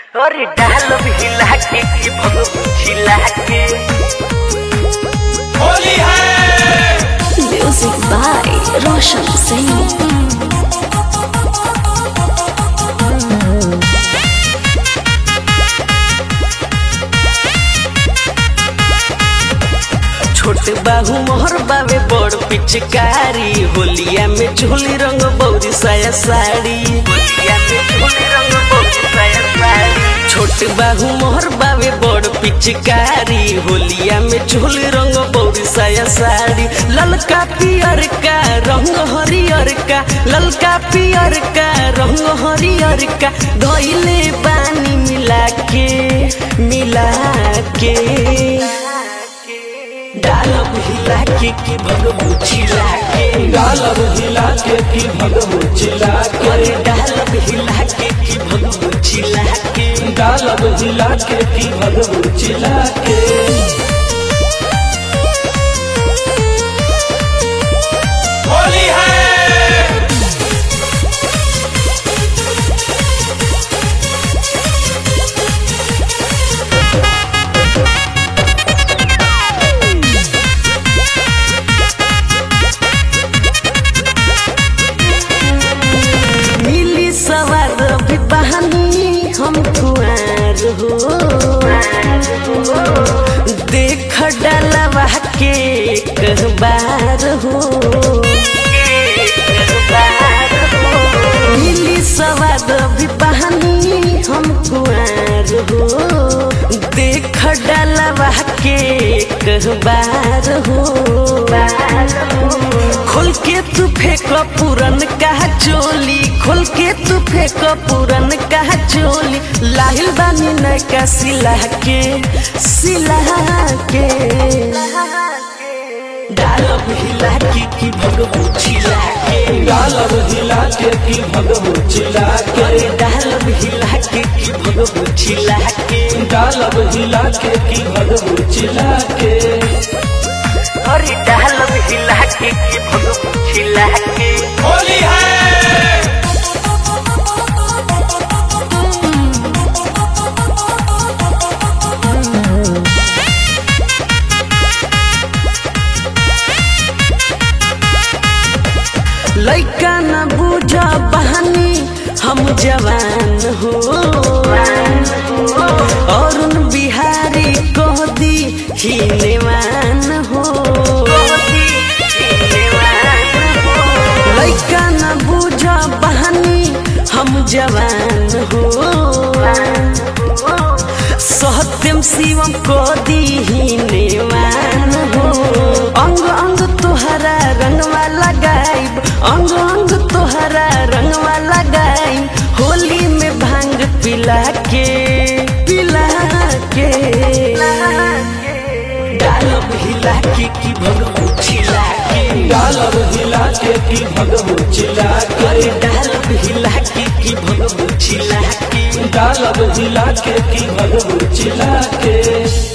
अरे डाल हिला के कि भगव छिला के होली है Music by Roshan Singh. छोट बाहू मोहर बावे बड़ पिचकारी होलिया में झोली रंग बौरी साया साड़ी होलिया में झोली रंग बौरी साया साड़ी छोट बाहू मोहर बावे बड़ पिचकारी होलिया में झोली रंग बौरी साया साड़ी ललका पियर का रंग हरियर का ललका पियर का रंग हरियर का धोइले पानी मिला के मिला के डालब हिला के कि भगवू छिला के डालब हिला के की भगवू चिला के अरे डालब हिला के कि भगवू छिला के डालब हिला के की भगवू चिला के होली है मिली सवार भी बहानी हम कुआर हो देख डलवा के एक बार हो मिली सवाद भी बहानी हम कुआर हो देख डलवा के एक बार हो खोल के तू फेंक पूरन का चोली खोल के तू फेंक पूरन का चोली लाहिल बानी नैका सिला के सिला के डालब हिला के कि भगवू छिला के डालब हिला के की भगवू चिला के अरे डालब हिला के कि भगवू छिला के डालब हिला के की भगवू चिला के अरे डालब हिला के कि भगवू छिला के होली है लैका न बुझ बहानी हम जवान हो अरुण बिहारी कह दी हिनेवान हो लैका न बुझ बहानी हम जवान हो सत्यम शिवम को दीनेवान हो अंग अंग तोहरा रंगवा लगाइब अंग अंग तोहरा रंगवा लगाइब होली में भांग पिला के पिला के डालब हिला के कि भगवू छिला के डालब हिला के की भगवू चिला के अरे डालब हिला के कि भगवू छिला के डालब हिला के की भगवू चिला के